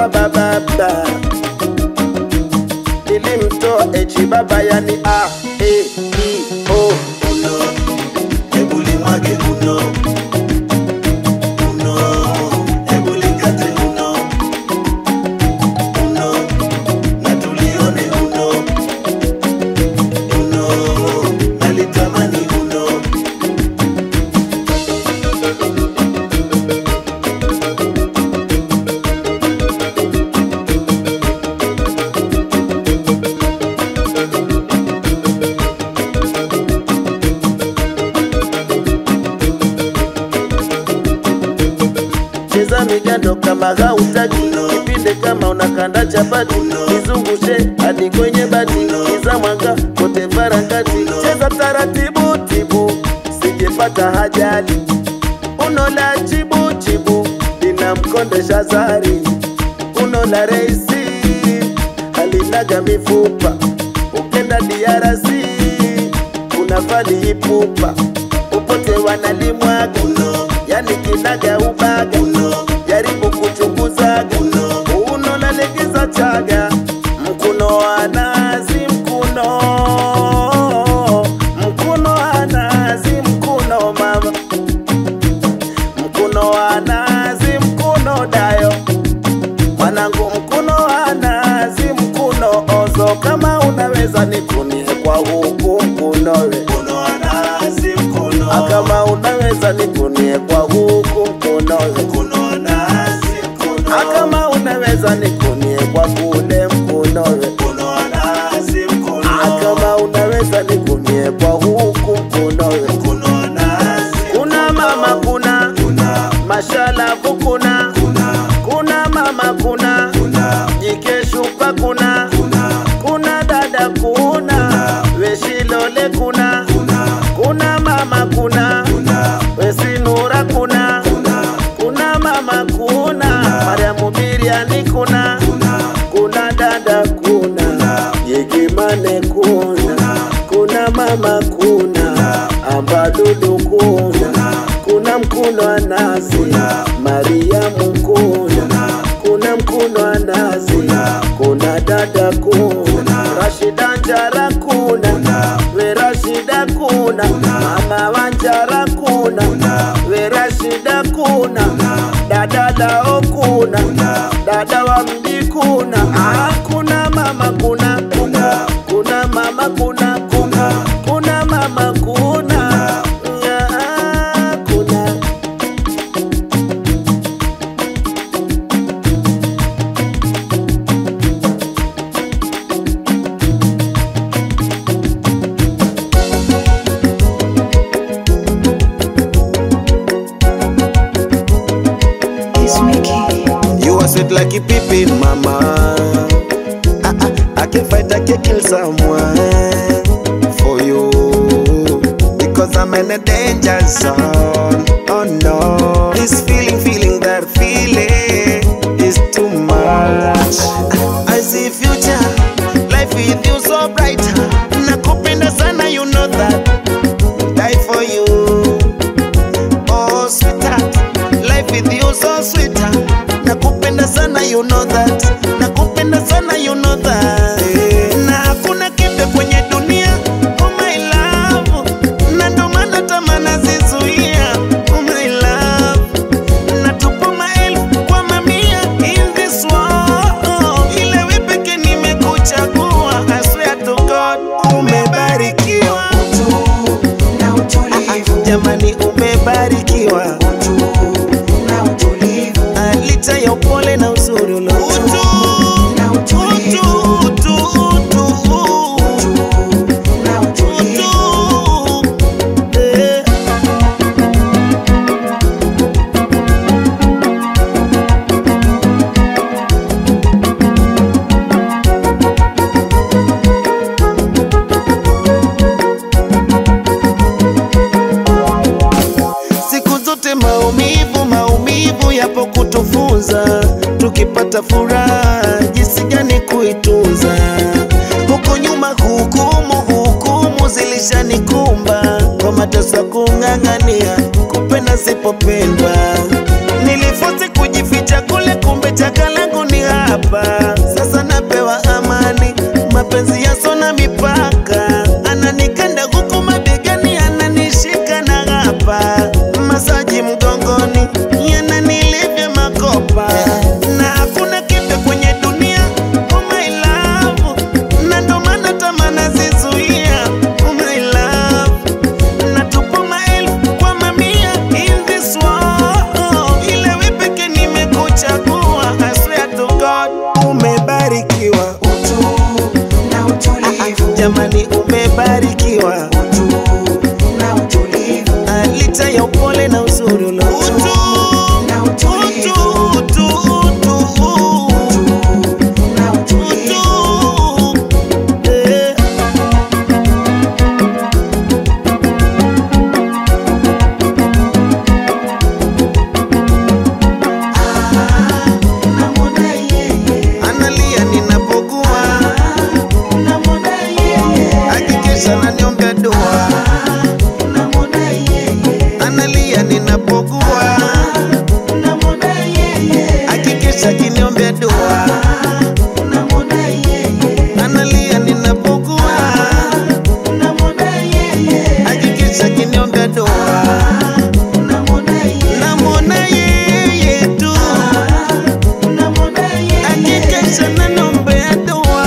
kwa bababa nilimtoa echi baba yani a e i o uno, hebu limwage uno, uno, hebu likate uno, uno, na tulione uno, uno, nalitamani uno. cheza migando kama hautaki kipinde kama unakanda chapati nizungushe hadi kwenye bati iza mwanga kote barakati cheza taratibu tibu sijepata hajali uno la chibu chibu linamkondesha zari uno la reisi halinaga mifupa ukenda DRC unafali ipupa upote wanalimwaga yani kinaga ubaga jaribu kuchunguzaga uno nalegeza chaga mkuno wa nazi mkuno mkuno wa nazi mkuno mama mkuno wa nazi mkuno dayo mwanangu mkuno wa nazi mkuno ozo kama unaweza nikunie kwa huku mkunowe Uno wa nazi, mkono, Ah, kama unaweza nikunie kwa huku mkunowe uno wa nazi, mkono, Ah, kama unaweza nikunie kwa kule mkunowe uno wa nazi, mkono, Ah, kama unaweza nikunie kwa huku mkunowe uno wa nazi, kuna mama kuna kuna, mashalavu kuna kuna, kuna mama kuna kuna, jikeshupa kuna kuna, kuna dada kuna weshilole kuna kuna, kuna mama kuna kuna, wesinura kuna kuna, kuna mama kuna mariamu biriani kuna kuna, kuna dada kuna yekimane kuna kuna mama kuna ambadudu kuna kuna mkuno wa nazi mariamu kuna kuna mkuno wa nazi kuna dada kuna rashida njara kuna we rashida kuna mama wa njara kuna we rashida kuna dada lao kuna dada wa mji kuna ah, kuna mama kuna kuna kuna mama kuna kuna kuna mama kuna Ah, kuna It's Mickey. You are sweet like a pippin, mama. Ah, ah, I can fight, I can kill someone for you. Because I'm in a danger zone. Oh no. This feeling, feeling that feeling is too much. I see future, life with you so bright. Nakupenda sana, you know that. Die for you. Oh, sweetheart, life with you so sweet. Nakupenda sana, you know that. Nakupenda sana, you know that. Na hakuna kitu kwenye dunia, oh my love. Na ndo maana tamaa nazizuia, oh my love. Natupa maelfu kwa mamia in this world. Ile wewe pekee nimekuchagua, I swear to God, umebarikiwa. Na utulivu, Jamani, umebarikiwa. na utulivu, Ah, licha ya upole na uzuri ulo na utulivu, na utulivu. Siku zote maumivu, maumivu yapo kutufunza, tukipata furaha jinsi gani kuitunza. Huko nyuma hukumu, hukumu zilishanikumba kwa mateso ya kung'ang'ania kupenda sipopendwa. Nilifosi kujificha kule, kumbe chaka langu ni haya hapa sasa napewa amani mapenzi yasona mipaka ananikanda huku mabegani ananishika na hapa masaji mgongoni yananilivya makopa na hakuna kitu kwenye dunia oh my love na ndo maana tamana zizuia oh my love natupa maelfu kwa mamia in this world ile wepeke nimekuchagua I swear to God umebarikiwa utu na utulivu, jamani umebarikiwa utu na utulivu, Ah, licha ya upole na uzuri ulo utu, na utulivu, utu, utu, utu, na utulivu. utu. Eh. Namwona yeye, analia ninapokuwa namwona yeye, hakikisha naniombea dua namwona yeye, analia ninapokuwa namwona yeye, hakikisha kiniombea dua namwona yeye, analia ninapokuwa namwona yeye, hakikisha kiniombea dua namwona yeye, namwona yeye tu namwona yeye. hakikisha naniombea dua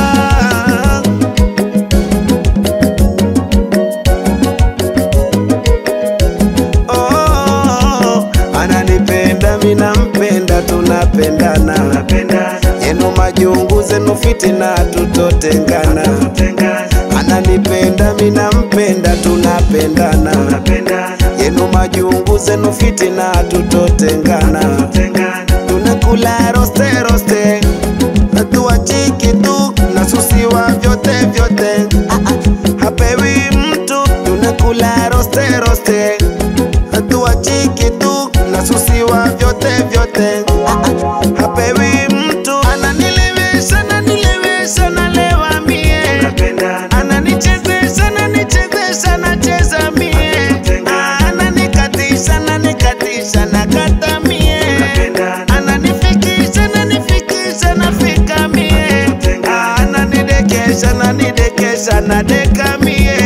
Oh, ananipenda minampenda tunapendana yenu majungu zenu fitina tutotengana ananipenda minampenda tunapendana yenu majungu zenu fitina tutotengana tunakula roste roste hatuachiki tu nasusiwa vyote vyote Ah, ah, hapewi mtu tunakula roste roste hatuachiki tu nasusiwa vyote vyote Ah, ah, hapewi mtu ananilewesha nanilewesha nalewa mie ananichezesha nanichezesha nacheza mie Ah, ananikatisha nanikatisha nakata mie ananifikisha nanifikisha nafika mie Ah, ananidekesha nanidekesha nadeka mie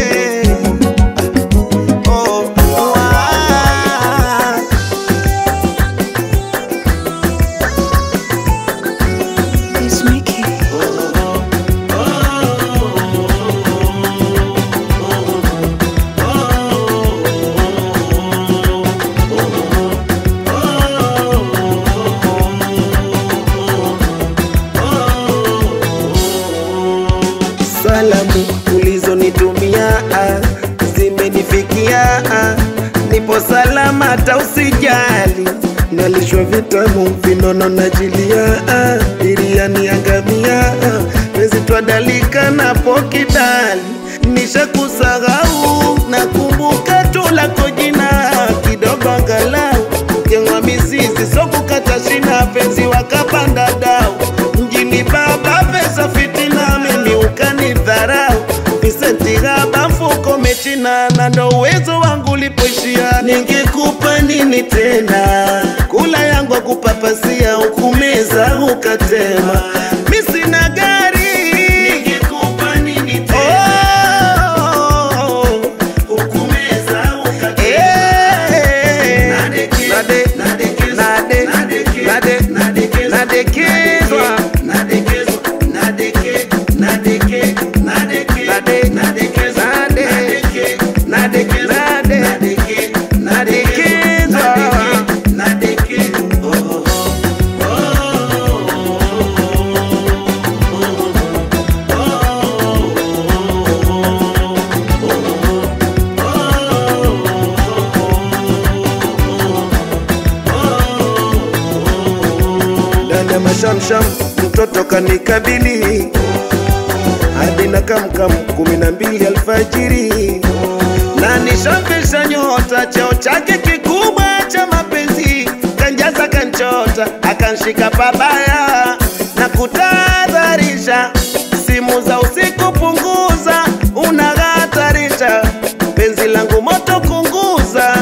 Oh, ah. It's Mickey. Salamu ulizonitumia ah, zimenifikia ah, nipo salama, hata usijali. Nalishwa vitamu vinono najilia ah, biriani angamia ah, wezi twadalika napo kidali nishakusahau nakumbuka tu lako jina kidogo angalau jengwa mizizi sokukata shina penzi wakapanda dau mjini baba pesa fitina mimi ukanidharau visenti gaba mfuko mechina na ndo uwezo wangu ulipoishia ningekupa nini tena kula yangu akupapasia ukumeza ukatema mi sina gari ningekupa nini tena oh, ukumeza ukatema nadekezwa ndani ya mashamsham mtoto kanikabili hadi na kamkam kumi na mbili alfajiri na nishafisha nyota cheo chake kikubwa cha mapenzi kanjaza kanchota akanshika pabaya na kutadharisha simu za usiku punguza unahatarisha penzi langu moto kunguza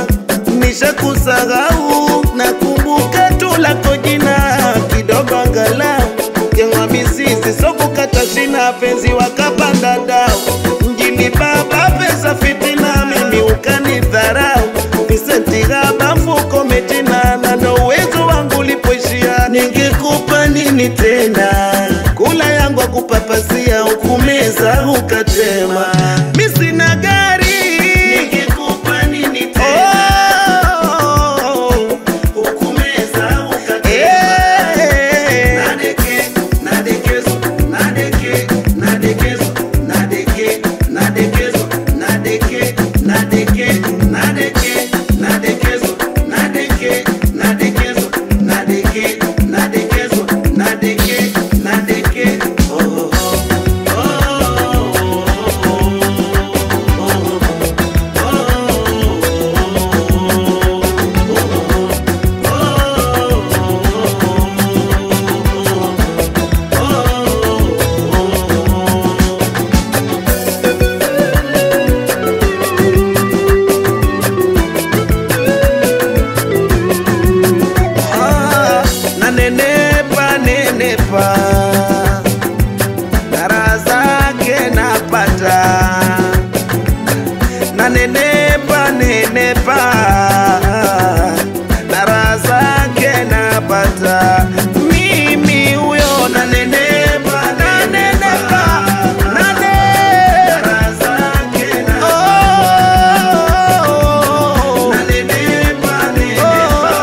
nishakusahau na kumbuka tu lako jina kidogo angalau na penzi wakapanda dau mjini baba pesa fitina mimi ukanidharau visenti gaba mfuko metina na ndo uwezo wangu ulipoishia ningekupa nini tena kula yangu akupapasia ukumeza ukatema mi sina gari ningekupa nini tena oh, ukumeza ukatema nadeke nadekezo nadeke nadekezo nadeke nadekezo nadeke nadeke nadeke nadekezo nadeke nadekezo nadeke nadekezo nadeke nadeke oh oh Ah, na nenepa nenepa na raha zake napata na nenepa nenepa na raha zake napata mimi huyo na nenepa na nenepa na ne raha zake napata na nenepa nenepa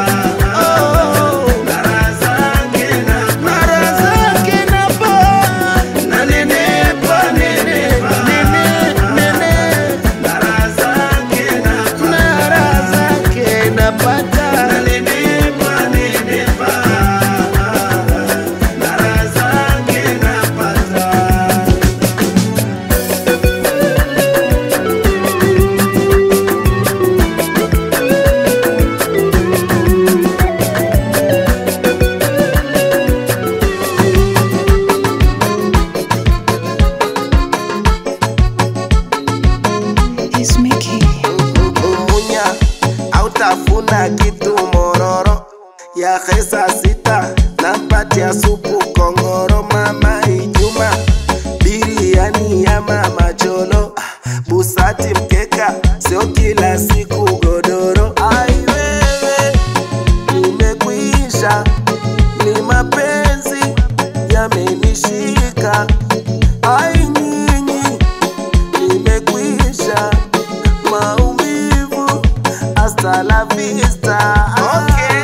It's Mickey. umunya autafuna kitu mororo ya hesa sita nampatia supu kongoro mama ijuma biriani ya mama cholo busati mkeka sio kila siku godoro ai wewe nimekwisha ni mapenzi yamenishika ai nyinyi nimekwisha maumivu hasta la vista okay.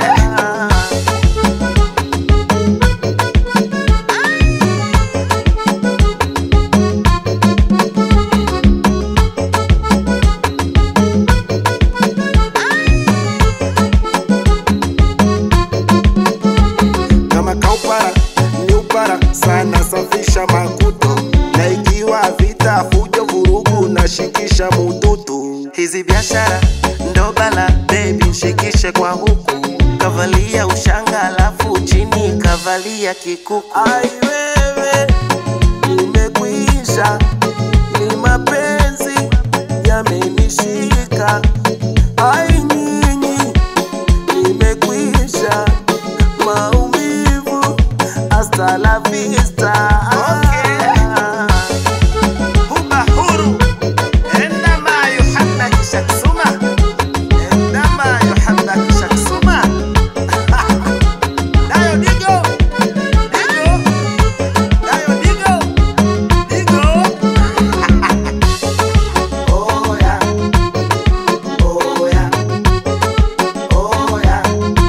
kama kaupara ni upara sana safisha makuto na ikiwa vita fujo vurugu na shikisha mututu hizi biashara ndo bala bebi shikishe kwa huku kavalia ushanga alafu chini kavalia kikuku ai wewe nimekwisha ni mapenzi yamenishika ai nyinyi nimekwisha maumivu hasta la vista Huba huru عندما يحبك شخصما عندما يحبك شخصما Dayo digo digo Dayo digo digo Oh yeah Oh yeah Oh yeah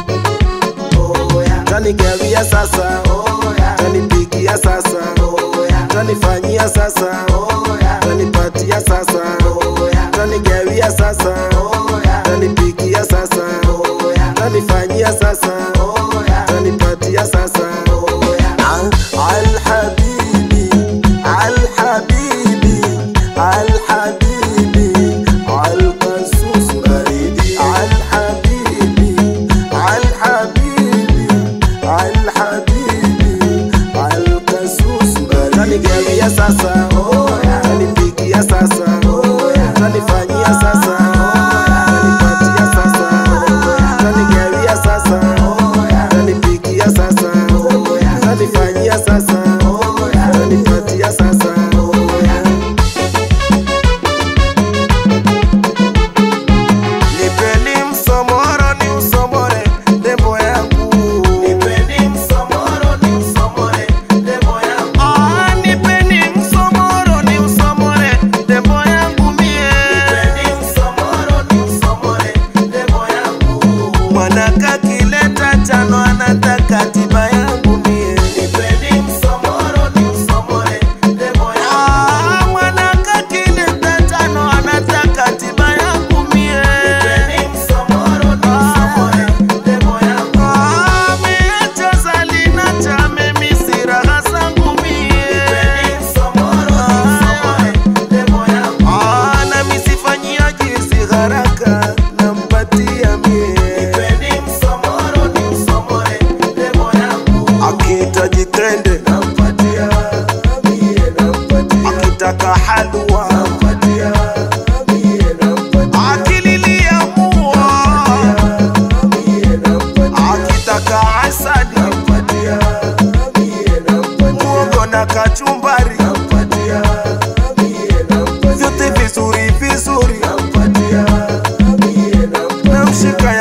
tanigawia sasa tanipigia sasa tanifanyia sasa tanipatia sasa tanigawia sasa tanipigia sasa tanifanyia sasa tanipatia sasa alhabibi alhabibi alhabibi alkasus baridi alhabibi alhabibi alhabibi alkasus baridi tanigawia sasa tanipigia sasa tanifanyia sasa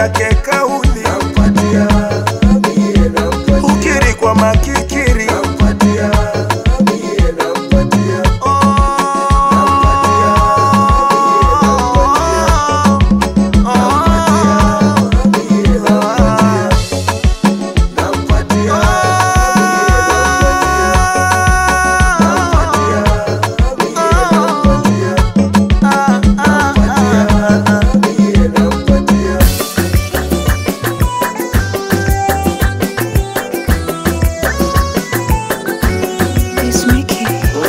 yake kauli ukiri kwa makikiri It's Mickey.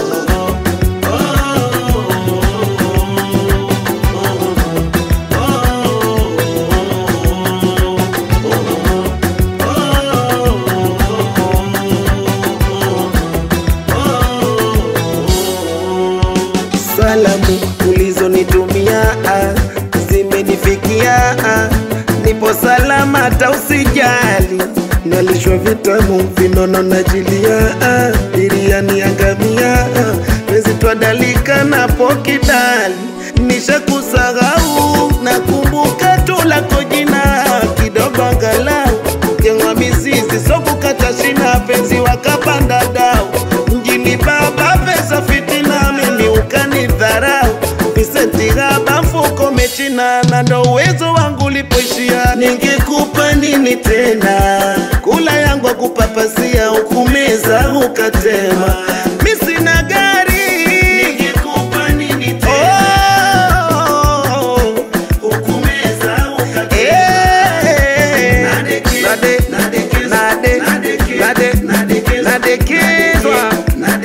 Salamu ulizonitumia ah, zimenifikia ah, nipo salama, hata usijali. Nalishwa vitamu vinono na jilia ah, biriani angamia ah, pezi twadalika napo kidali, nishakusahau nakumbuka tu lako jina kidogo angalau kengwa mizizi so kukata shina penzi wakapanda dau mjini baba pesa fitina mimi ukanidharau visenti gaba mfuko mechina na ndo uwezo wangu ulipoishia ningekupa nini tena kula yangu akupapasia ukumeza ukatema mi sina gari ningekupa nini tena oh, ukumeza ukatema nadekezwa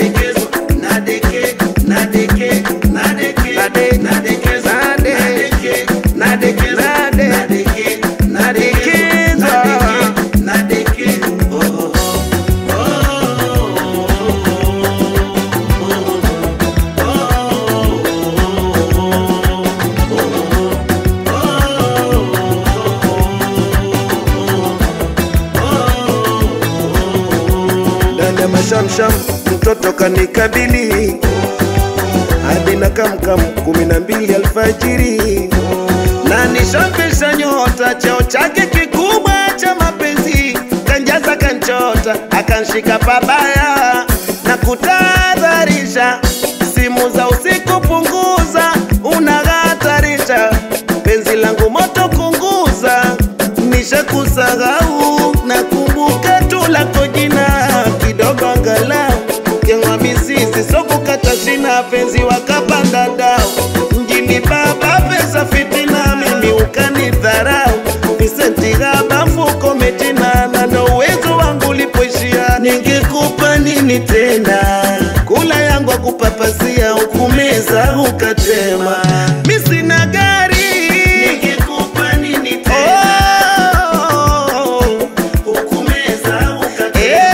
ndani ya mashamsham mtoto kanikabili hadi na kamkam kumi na mbili alfajiri na nishampisha nyota cheo chake kikubwa cha mapenzi kanjaza kanchota akanshika pabaya na kutadharisha simu za usiku punguza unahatarisha penzi langu moto kunguza nishakusahau nakumbuka tu lako jina kidogo angalau kengwa mizizi so kukata shina penzi wakapanda dau mjini baba pesa fitina mimi ukanidharau visenti gaba mfuko metina na ndo uwezo wangu ulipoishia ningekupa nini tena kula yangu akupapasia ukumeza ukatema mi sina gari ningekupa nini tena ukumeza ukatema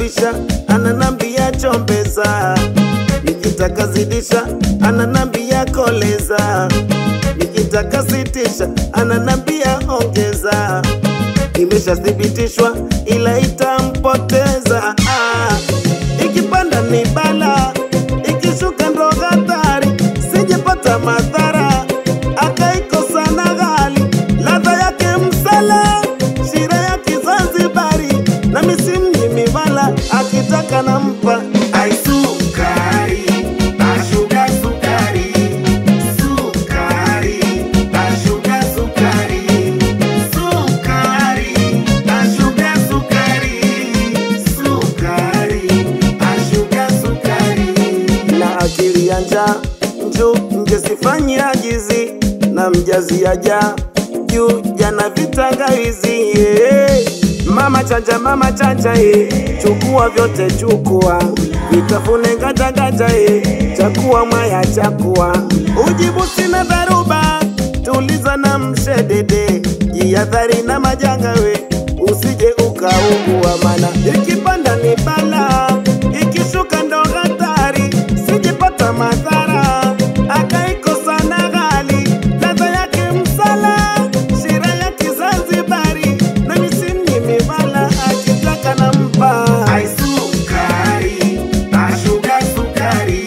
kwisha ananambia chombeza nikitaka zidisha ananambia koleza nikitaka sitisha ananambia ongeza imeshathibitishwa ila itampoteza ah, ikipanda ni bala ikishuka ndo hatari sijepata madhara akaikosa na ghali ladha yake msala shira ya kizanzibari na misimnyimi wala akitaka nampa Ai sukari, ashuga sukari, sukari, ashuga sukari, sukari, ashuga sukari, sukari, ashuga sukari. na akili ya njaa nju mjesifanyi ajizi na mjazi aja juu jana vitangawizi yeah. mama chanja mama chanja ye chukua vyote chukua vitafune ngajagaja ye chakua mwaya chakua ujibu sina dharuba tuliza na mshedede jihadhari na majanga we usije ukaugua mana ikipanda ni bala ikishuka ndo hatari sijipata madhara akaikosa na ghali ladha yake msala shira ya kizanzibari na misimnyimi wala akitaka nampa Ai sukari, ashuga sukari,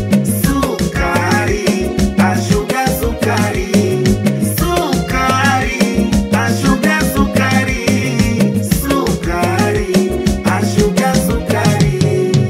sukari, ashuga sukari, sukari, ashuga sukari, sukari, ashuga sukari.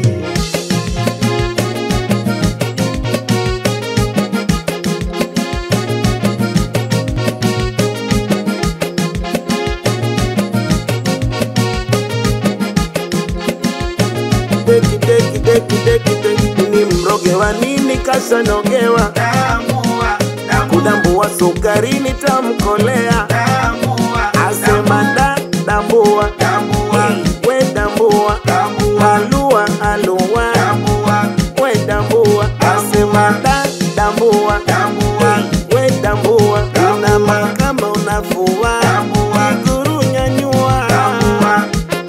deki deki deki deki deki ni mroge wa nini kashanogewa Tambua, tambua, kudambua sukarini tamkolea tambua, asema da dambua tambua, we dambua tambua, alua alua tambua, we dambua asema da dambua tambua, we dambua unama kama unafua Dambua. iguru nyanyua tambua.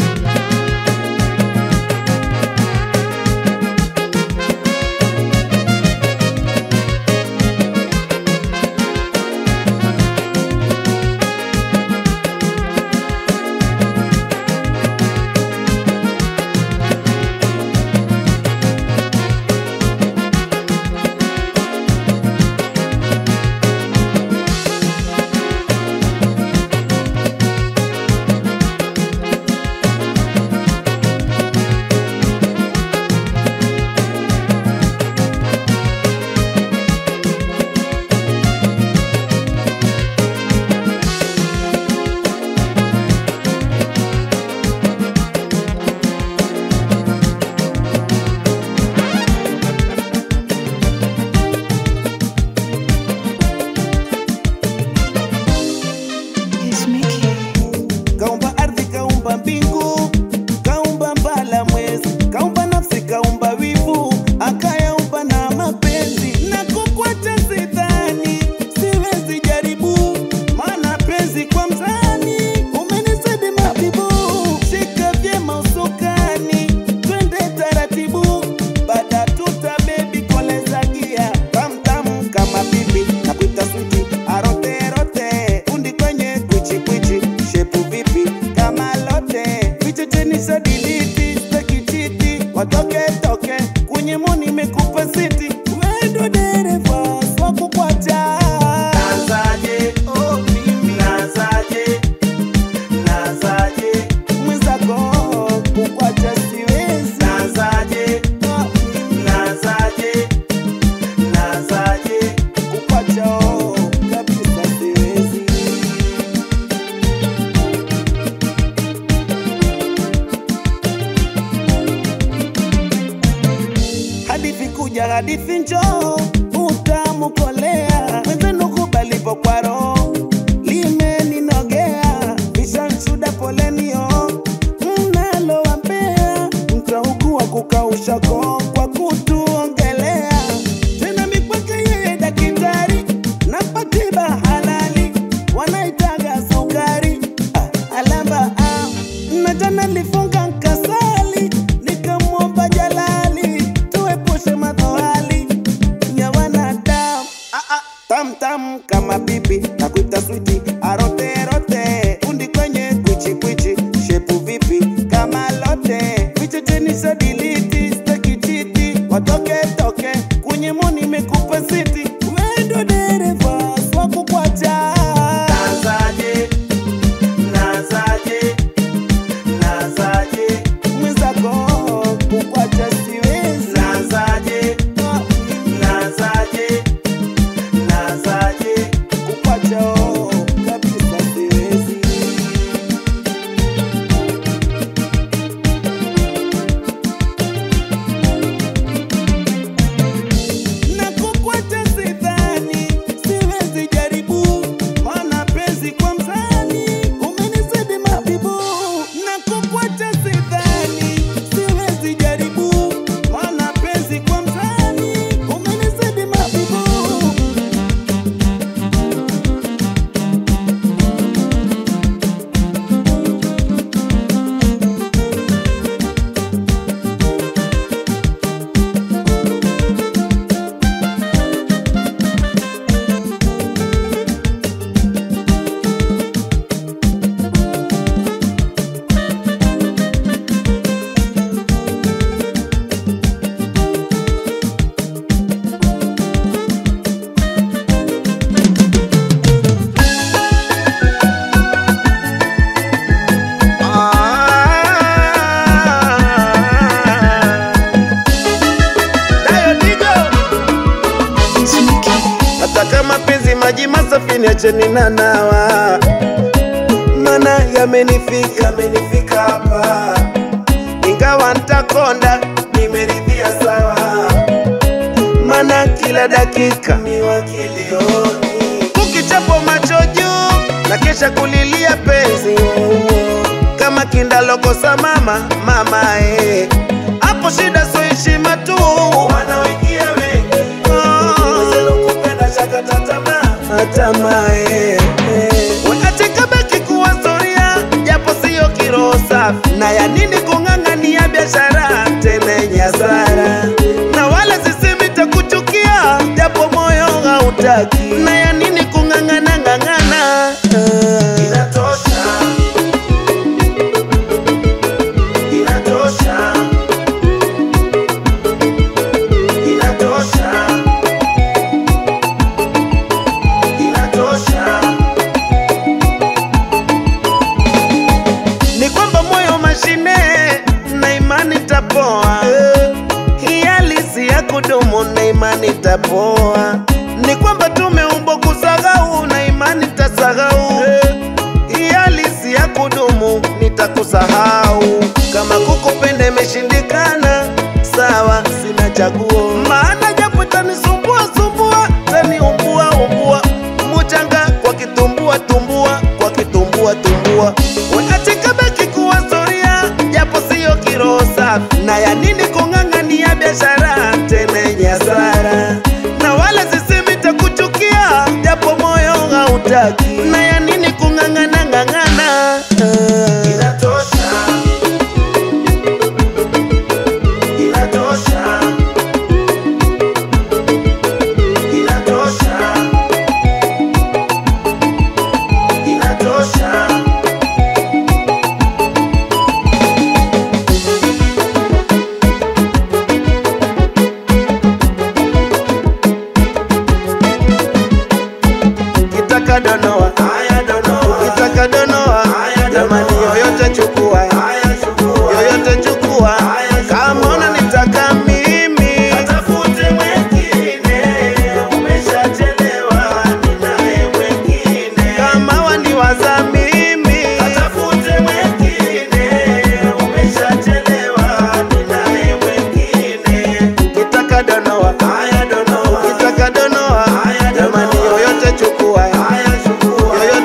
It's Mickey. kaumba ardhi kaumba mbingu kaumba mbala mwezi kaumba nafsi kaumba wivu akayaumba na mapenzi na kukwata sidhani siwezi jaribu maana penzi kwa mzani umenizidi mabibu shika vyema usukani twende taratibu baada tuta bebi koleza gia tamtamu kama bibi na kuita switi aroterote fundi kwenye kwichikwichi shepu vipi kama lote vichechenisha diliti stekititi watoke toke kwenye moni mekupa siti wendo dereva swakukwacha Nazaje, oh mimi nazaje, nazaje, mwenzako kukwacha siwezi nazaje, Oh, nazaje, nazaje. kukwacha oh, kabisa siwezi hadithi kuja hadithi njoo utamu kolea mwenzenu kubalipo kwa roho limeninogea vishanshuda polenio mnalowampea mtaugua kukausha koo kwa kutuongelea tena mikwake yeye dakitari na patiba halali wanaitaga sukari ah, alamba ah. na jana lifunga nkasali kama bibi na kuita switi arote rote undi kwenye kwichi kwichi shepu vipi kama lote vichechenisha diliti staki chiti watoke toke kwenye moni mekupa siti wendo dereva swakukwacha nazaje nazaje nazaje mwenzako kukwacha siwezi nazaje nazaje nazaje kukwacha oh, kabisa siwezi na kukwacha sidhani, siwezi jaribu, maana penzi kwa mzani umenizidi mabibu. Na kukwacha sidhani, siwezi jaribu, maana penzi kwa mzani umenizidi mabibu. Dayo Digo. It's Mickey. hata kama penzi maji masafi niacheni na nawa, mana yamenifika yamenifika hapa, ingawa ntakonda nimeridhia sawa, mana kila dakika miwa kilioni, ukichapo macho juu na kesha kulilia penzi kama kindalokosa mama mama eh. hapo shida so heshima tu wanaoingia wengi atikabaki kuwa storia japo siyo kiroho safi na ya nini kung'ang'ania biashara tena yenye hasara na wala sisemi takuchukia japo moyo hautaki na ya nini kung'ang'ana ng'ang'ana inatosha inatosha inatosha inatosha ni kwamba moyo mashine na imani tapoa hii halisi ya kudumu na imani tapoa ni kwamba tumeumbwa kusahau na imani tasahau hii halisi ya kudumu nitakusahau kama kukupenda imeshindikana sawa sina chaguo maana japo tanisumbua sumbua taniumbua umbua muchanga kwa kitumbua tumbua kwa kitumbua tumbua wakati kabaki kuwa storia japo siyo kiroho safi na ya nini kung'ang'ania biashara tena yenye hasara na wala sisemi takuchukia japo moyo hautaki na ya nini kung'ang'ana ng'ang'ana inatosha inatosha inatosha inatosha kitaka donoa haya donoa kitaka donoa Haya, jamani donoa. yoyote chukua haya chukua yoyote chukua Haya, kama unanitaka mimi Tafute mwengine, umeshachelewa, ninaye mwengine. kama waniwaza mimi Tafute mwengine, umeshachelewa, ninaye mwengine. kitaka donoa Haya donoa, kitaka donoa Haya, jamani donoa. yoyote chukua haya chukua, yoyote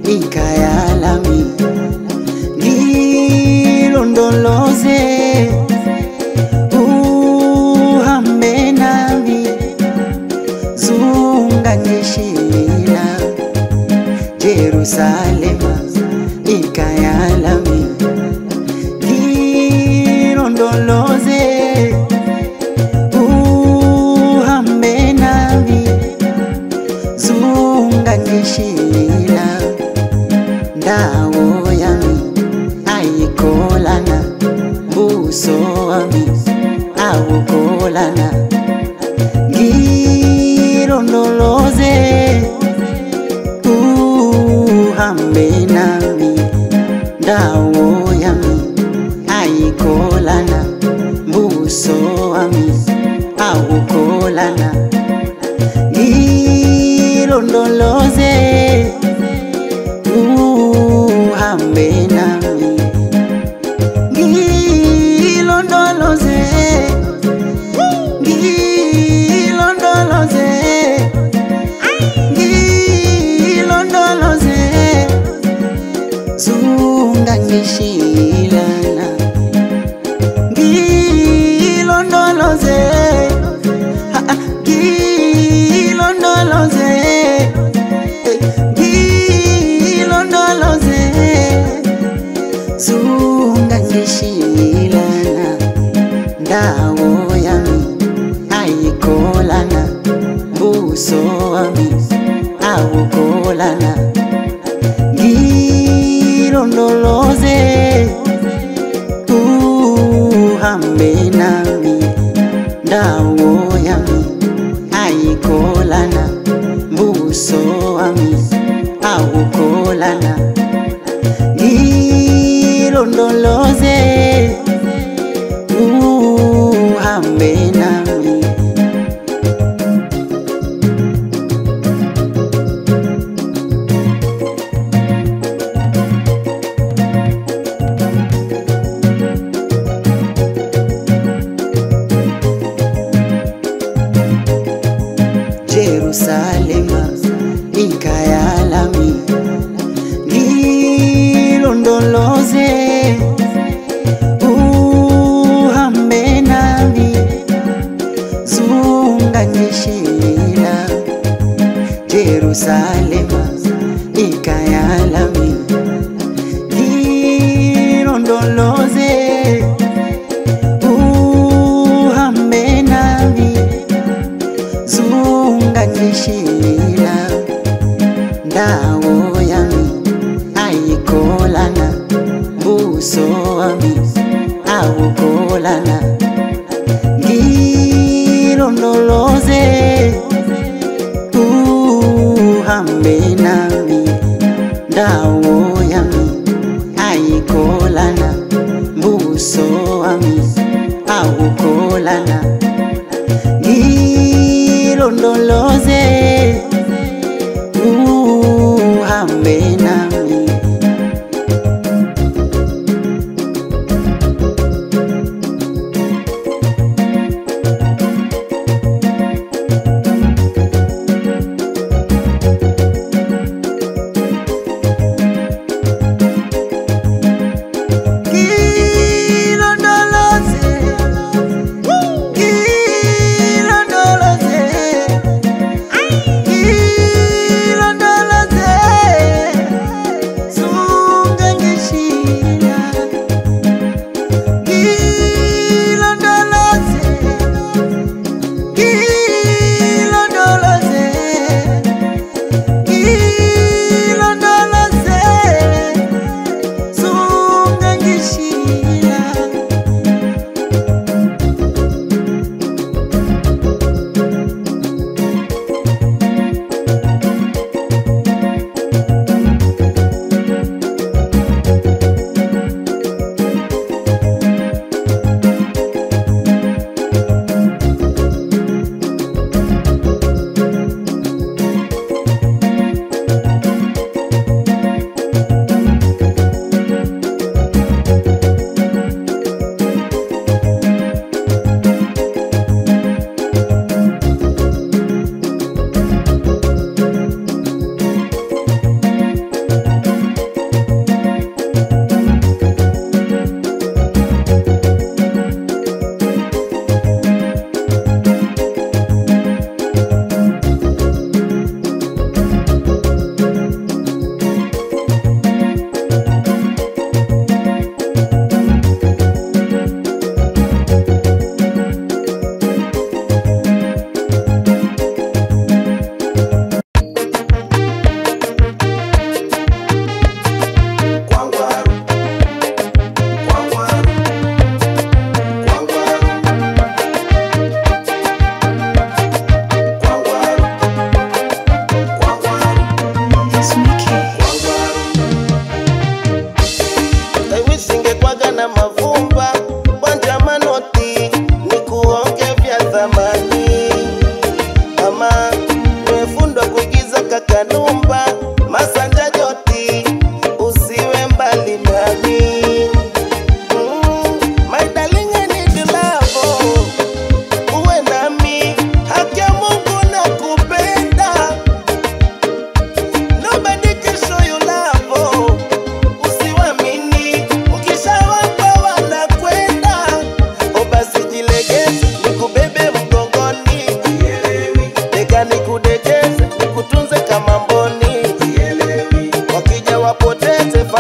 ikayalami ngilondoloze uhambe nami zungangishila Jerusalema ikayalami ngilondoloze uhambe nami zungangishila ndawo yami ayikholana buso wami awukholana ngilondoloze uhambe nami ndawo yami ayikholana buso wami awukholana ngilondoloze uhambe nami ngilondoloze ngilondoloze ngilondoloze zungangishilana ngilondoloze ha, ha, ngilondoloze eh, ngilondoloze zungangishilana ndawo yami ayikholana buso wami awukholana ngilondoloze uhambe nami ndawo yami ayikholana buso wami awukholana ngilondoloze uhambe nami Jerusalema ikayalami ngilondoloze uhambe nami zungangishila Jerusalema ikayalami ngilondoloze uhambe nami zungangishila ndawo yami ayikholana buso wami awukholana ngilondoloze uhambe nami ndawo yami ayikholana buso wami awukholana ngilondoloze uhambe nami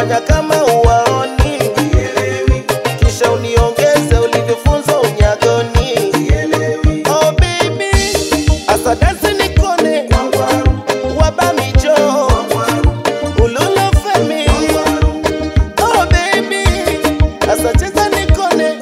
fanya kama uwaoni kisha uniongeze ulivyofunzwa unyagoni oh baby asadasi nikone wabamijo ululofemi oh baby asacheza nikone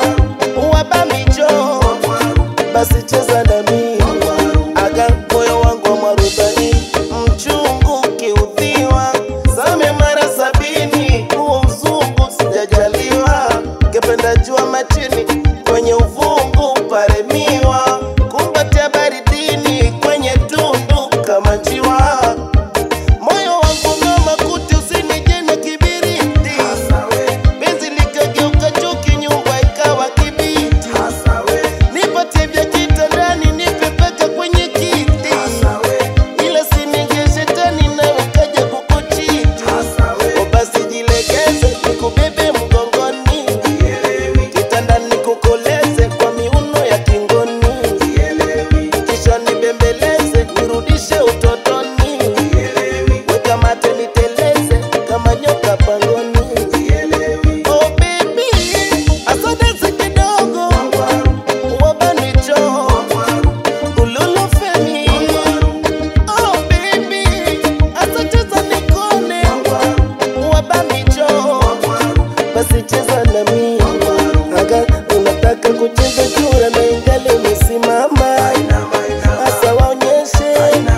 wabamijo basi cheza nami aga moyo wangu wa mwarubani mchungu kiudhiwa same mara sabini huo mzungu sijajaliwa kependa jua machini kwenye uvungu paremiwa kumbatia baridini kwenye tundu kama njiwa moyo wangu ngoma kuti usinijene kibiriti penzi likageuka chuki nyumba ikawa kibiti nipatie vya kitandani nipe paka kwenye kiti ila sininge shetani nawe kaja kukuchiti o basi jilegeze nikubebe mgongoni kitandani kukoleze kwa miuno ya kingoni kisha nibembeleze nirudishe utotoni weka mate niteleze kama nyoka pangoni oh baby asodeze kidogo wabanicho ululufemi oh baby asacheza nikone wabamicho basi cheza nami aga unataka kucheza chura na ingali umesimama hasa waonyeshe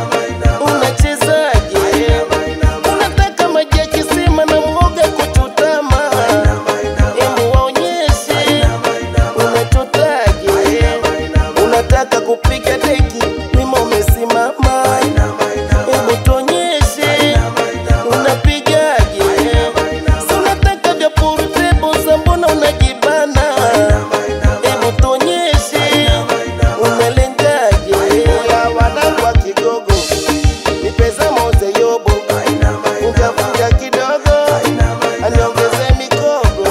unachezaje unataka maji ya kisima na mwoga kuchutama hebu waonyeshe unachotaje unataka kupiga deki wima umesimama hebu tuonyeshe unapigaje si unataka vya purutebo za mbona unajibana hebu tuonyeshe unalengaje ya wanangu wa kigogo nipeza moze yobo ungavuja kidogo aniongeze mikogo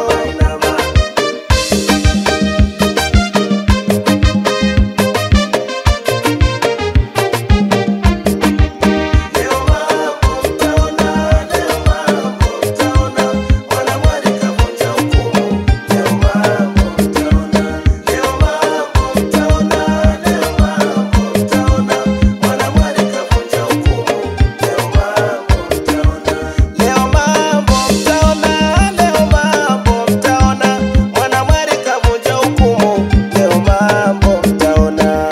Leo mambo mtaona, leo mambo mtaona, mwanamwari kavunja hukumu. Leo mambo mtaona,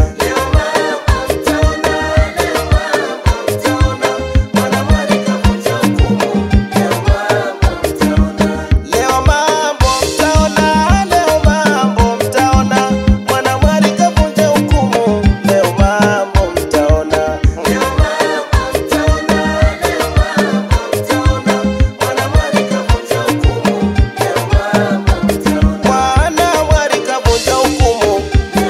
leo mambo mtaona, leo mambo mtaona, mwanamwari kavunja hukumu. Leo mambo mtaona, mwanamwari kavunja hukumu.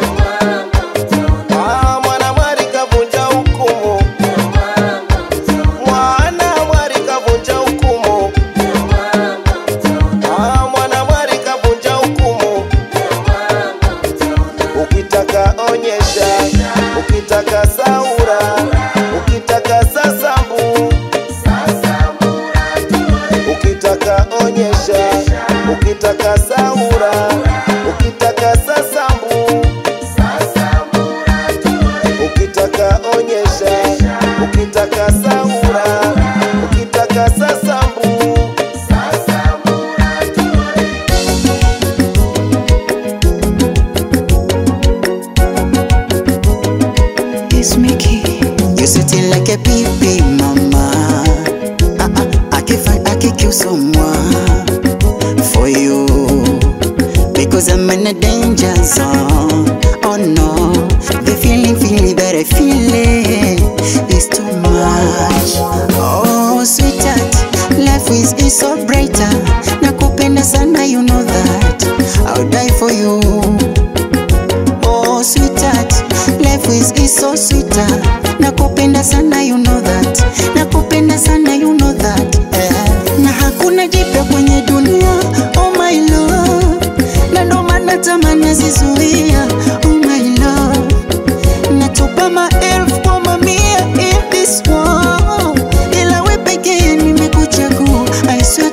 Ah, mwanamwari kavunja hukumu. Mwanamwari kavunja hukumu. Ah, mwanamwari kavunja hukumu. Ukitaka onyesha, ukitaka saura, ukitaka sasambu, ukitaka onyesha, ukitaka saura, ukitaka sasambu, ukitaka onyesha, ukitaka saura, ukitaka sasambu. It's Mickey. You sitting like a baby mama. Ah ah, I can find I can kill someone for you because I'm in a danger zone. Oh no, the feeling feeling that I feel it is too much. Oh sweetheart, life is, is so brighter. Nakupenda sana, you know that. I'll die for you. Oh sweetheart, life is, is so sweeter. Nakupenda sana you know that. Nakupenda sana you know that. Eh. Na hakuna jipya kwenye dunia. Oh my love. Na ndo maana tamaa nazizuia. Oh my love. Natupa maelfu kwa mamia in this world. Ila we pekee nimekuchagua. I swear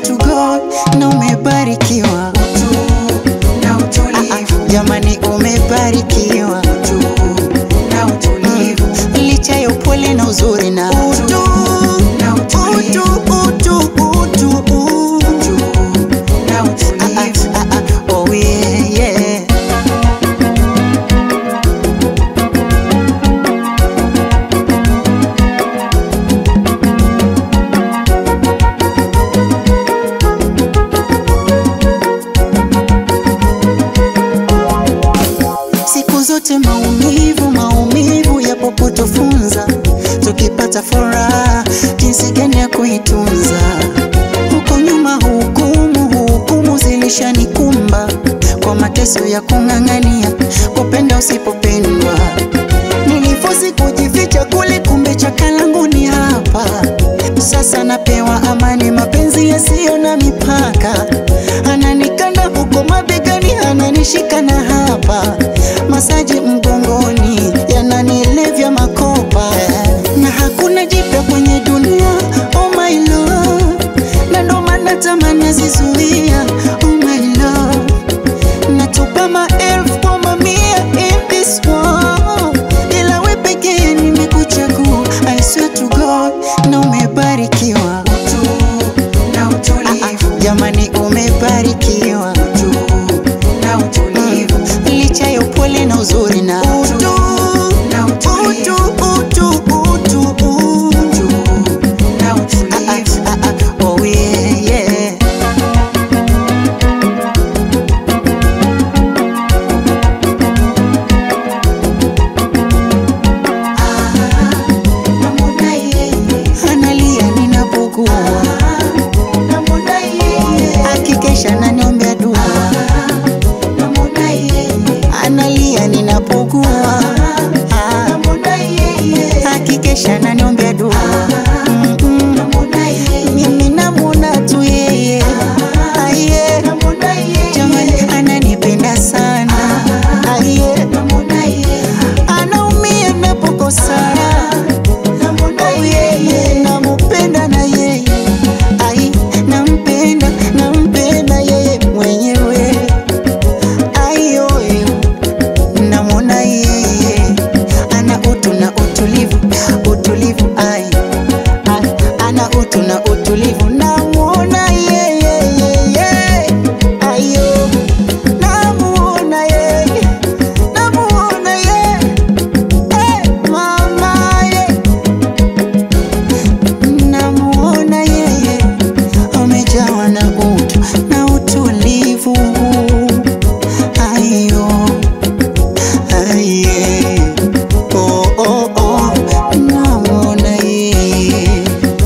huko nyuma hukumu hukumu zilishanikumba kwa mateso ya kung'ang'ania kupenda usipopendwa nilifosi kujificha kule kumbe chaka langu ni hapa sasa napewa amani mapenzi yasiyo na mipaka ananikanda huko mabegani ananishika na hapa masaji mgongoni yananilevya makopa na hakuna jipya kwenye dunia oh my love na ndo maana tamani azizuia oh my love natupa maelfu kwa mamia in this world ila we pekee nimekuchagua I swear to God na umebarikiwa na utulivu Ah, jamani umebarikiwa na utulivu Mm, licha ya upole na uzuri na utu na utulivu utu utu utu utu na Ah, utulivu ah, ah, ah, oh yeah, yeah. namwona yeye analia ninapokuwa namwona yeye akikesha naniombea dua namwona yeye analia ninapokuwa Ah, namwona yeye akikesha naniombea dua Mm-mm. namwona yeye mimi namwona tu yeye aye namwona yeye jamani ananipenda sana aye namwona yeye anaumia napokosana namwona Oh, yeye yeye namupenda na yeye ai nampenda nampenda yeye mwenyewe ayoyo namwona yeye ana utu na utulivu utulivu ai ai, ana utu na utulivu namwona yeye yeye ayo namwona yeye namwona yeye eh, mama yeye namuona yeye amejawa na utu na utulivu ayo aye oh, oh, oh. namuona yeye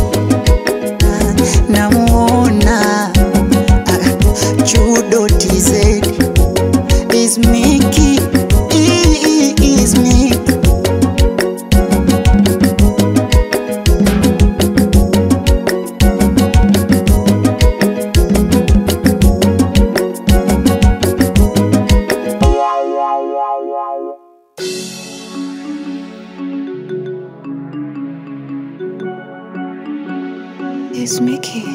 namuona ah, judo tz is miki is miki is Mickey.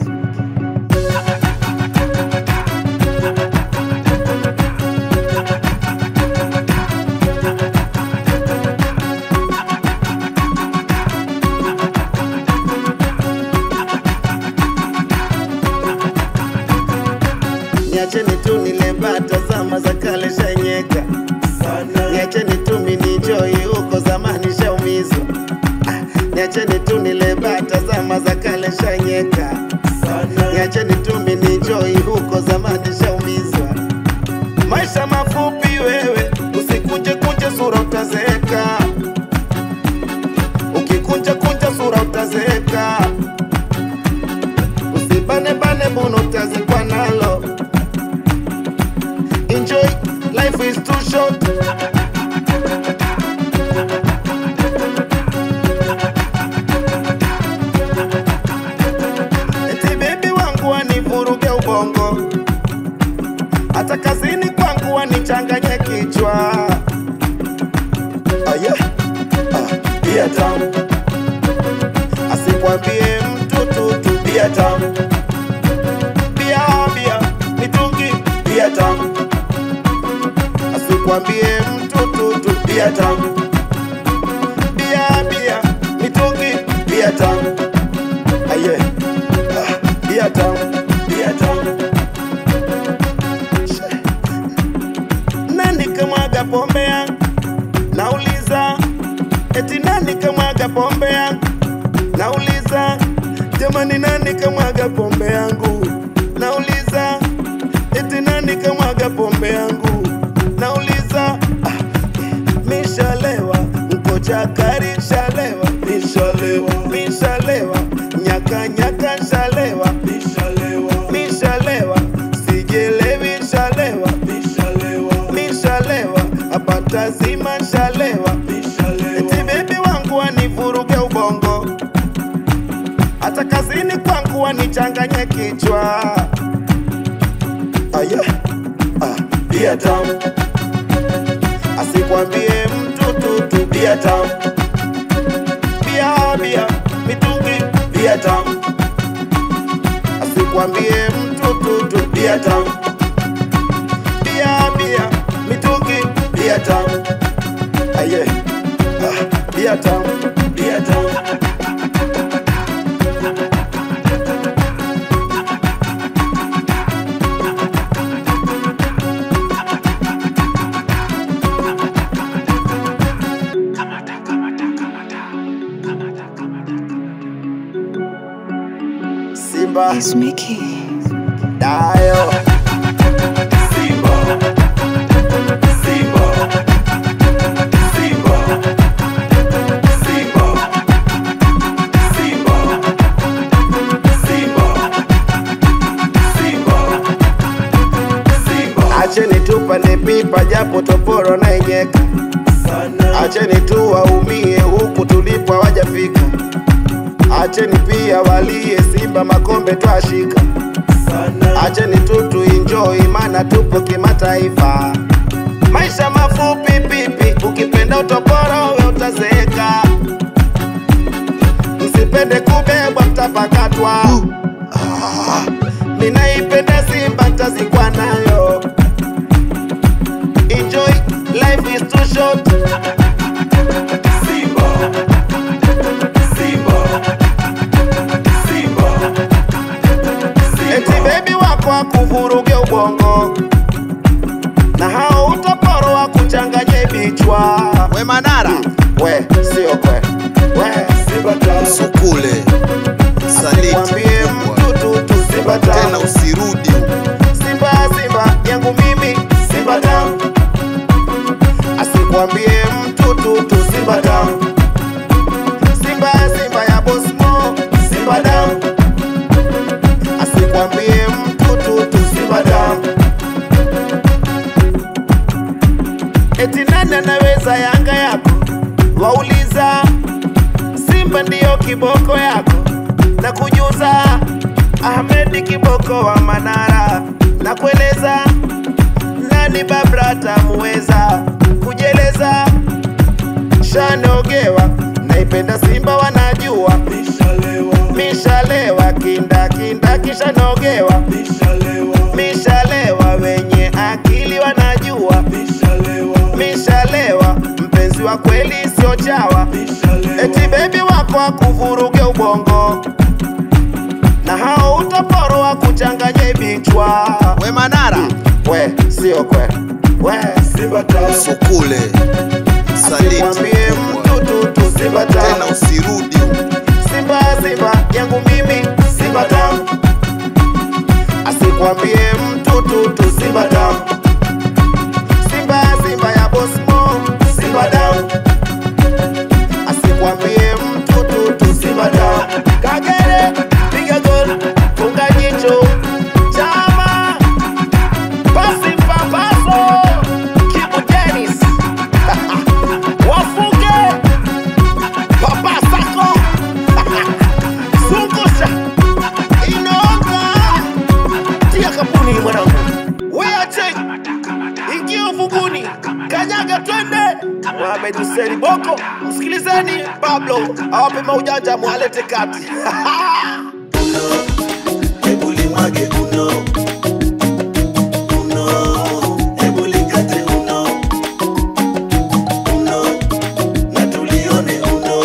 niacheni tu nile bata zama za kale shanyeka niacheni tu minijoi huko zamani shaumizwa Ah, niacheni tu nile bata zama za kale shanyeka niacheni tu minijoi huko zamani shaumizwa maisha mafupi wewe usikunje kunje sura utazeeka ukikunja kunja sura utazeeka usibane bane buno utazikwa nalo enjoy life is too short eti bebi wangu wanivuruge ubongo hata kazini kwangu wanichanganye kichwa aya ah, bia tamu asikwambie mtu tutu bia tamu bia bia mitungi bia tamu asikwambie mtu tutu bia tamu bia bia mitungi bia tamu aye ah, bia tamu bia tamu She. nani kamwaga pombe yangu nauliza eti nani kamwaga pombe yangu nauliza jamani nani kamwaga pombe yangu nauliza eti nani kamwaga pombe yangu nauliza ah, mishalewa mkocha kari shalewa mishalewa mishalewa nyaka nyaka shalewa mishalewa mishalewa sijelewi shalewa mishalewa apata zima shalewa eti bebi wangu wanivuruge ubongo hata kazini kwangu wanichanganye kichwa aya ah, bia tamu asikwambie mtu tutu bia tamu bia bia mitungi bia tamu asikwambie mtu tutu bia tamu bia bia mitungi bia tamu aye ah, bia tamu bia tamu Simba It's Mickey. Dayo Simba Simba Simba Simba Simba Simba Simba Acheni tupande pipa japo toporo na inyeka Acheni tu waumie huku tulipo hawajafika Acheni pia walie Simba makombe twashika Acheni tu tuenjoy maana tupo kimataifa. Maisha mafupi pipi, ukipenda utoporo we utazeeka. Msipende kubebwa mtapakatwa. Ah, Ninaipenda Simba tazikwa nayo. Enjoy, life is too short. Simba, Simba, Simba. Eti bebi wako akuvuruge ubongo na hao utoporo wakuchanganye vichwa. We Manara, we sio kwe, we Simba Sukule msaliti Asikwambie mkubwa. mtu tu tu Simba tena tamu. usirudi huko. Simba Simba yangu mimi Simba tamu. Asikwambie mtu tu tu Simba tamu. Simba Simba ya Boss Mo Simba tamu. Asikwambie mtu tu tu Simba tamu. Eti nani anaweza Yanga yako? Wauliza Simba ndiyo kiboko yako na kujuza Ahmedi kiboko wa Manara na kueleza nani Babra tamuweza kujeleza shanogewa naipenda Simba wanajua mishalewa kinda kinda kishanogewa mishalewa wenye akili wanajua mishalewa mpenzi wa kweli sio chawa eti bebi wako akuvuruge ubongo na hao utoporo wakuchanganye vichwa we Manara we sio kwe we Simba tamu Sukule msaliti Asikwambie mkubwa. mtu tu tu Simba tena tamu usirudi huko. Simba Simba yangu mimi Simba tamu Asikwambie mtu tu tu Simba tamu Simba Simba ya Boss Mo Simba tamu Asikwambie mtu tu tu Simba tamu Kagere piga gol funga jicho chama pasi papaso Kibu Dennis wafunge Papa Sako Zungusha Inaonga Tia kapuni mwanangu Weache Ingia ufunguni Kanyaga twende Mohamed Hussein Boko Msikilizeni Pablo Awape maujanja mwalete kati Hebu limwage uno uno, hebu likate uno uno, na tulione uno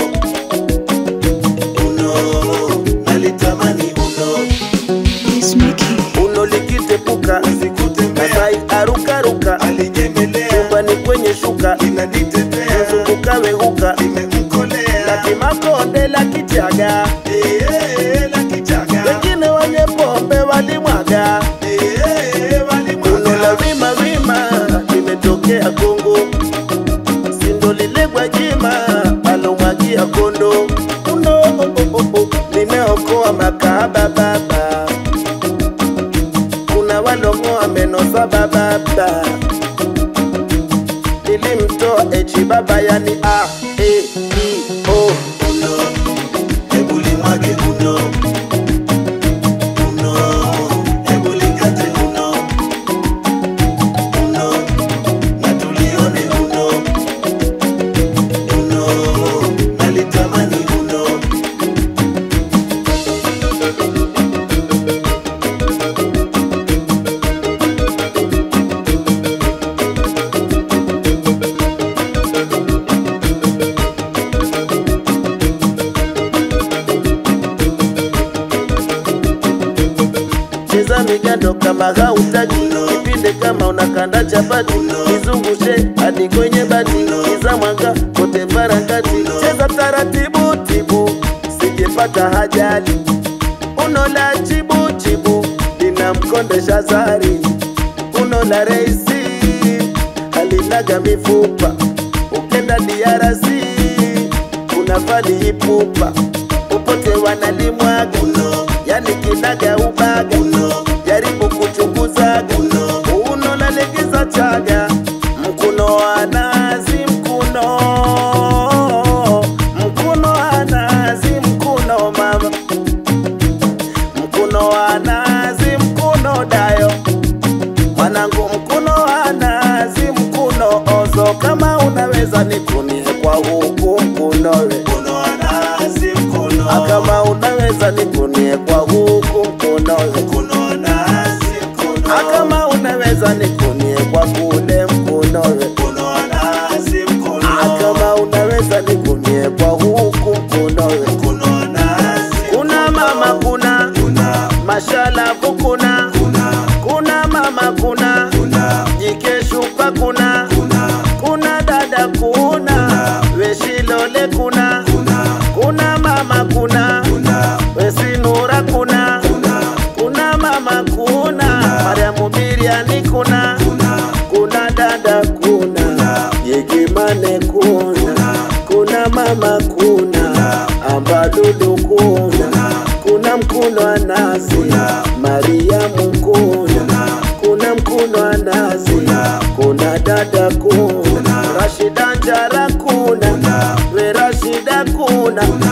uno, nalitamani uno It's Mickey. Uno likitepuka sikutembea, Masai arukaruka alijemelea, Chumbani kwenye shuka inanitetea, Mzunguka weuka imemkolea Laki makonde la kichaga Eh, eh, la kichaga Wengine wenye pombe walimwaga Eh, eh, Uno la walimwaga wima wima limetokea Kongo, sindo lile Gwajima alomwagia kondo. Uno oh, oh, oh, oh, limeokoa makahaba bababa nilimtoa echi baba yani a e i o Uno, hebu limwage uno. Uno, hebu likate uno. Uno, na tulione uno. Uno, nalitamani uno. cheza migando kama hautaki ipinde kama unakanda chapati izungushe hadi kwenye bati iza mwanga kote barakati cheza taratibu tibu sijepata hajali uno la chibu chibu linamkondesha zari uno la reisi halinaga mifupa ukenda DRC unafali ipupa upote wanalimwaga yani kinaga ubaga jaribu kuchunguzaga uno lalegeza chaga mkuno wa nazi mkuno mkuno wa nazi mkuno mama mkuno wa nazi mkuno dayo mwanangu mkuno wa nazi mkuno ozo kama unaweza nikunie kwa huku mkunowe Uno wa nazi mkono. kama unaweza nikunie kwa huku mkunowe Mkono wa nazi mkono. kama unaweza nikunie kwa kule mkunowe Mkono wa nazi mkono. kama unaweza nikunie kwa huku mkunowe Mkono wa nazi kuna mama kuna kuna mashalavu kuna kuna kuna mama kuna kuna jikeshupa kuna kuna kuna dada kuna weshilole kuna kuna kuna mama kuna kuna wesinura kuna kuna kuna mama kuna mariamu biriani kuna kuna kuna dada kuna yegimane kuna kuna mama kuna ambadudu kuna kuna mkuno wa nazi mariamu kuna kuna mkuno wa nazi kuna dada kuna rashida njara kuna we rashida kuna